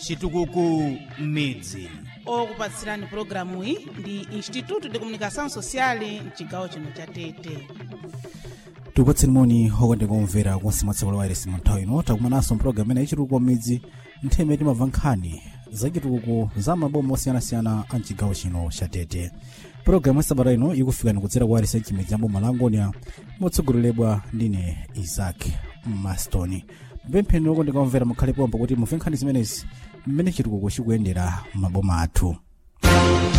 chitukuko midzi okupatsirani pulogalamu iyi ndi instituto de comunicação social mchigawo chino cha tete tikupatseni moni okondeka omvera konse mwatseko la wairesi mu nthawi ino takumananso mpulogalamu ina yachitukuko midzi nthawi imene timamva nkhani za chitukuko za maboma osiyanasiyana a mchigawo chino cha tete pulogalamu ya sabata ino ikufikani kudzera kwa wairesi mchimidzi ya boma la angonia motsogoleredwa ndine isaac mastoni mpempheni okondeka omvera mukhale pomwe kuti mumve nkhani zimenezi mmene chitukuko chikuyendera maboma athu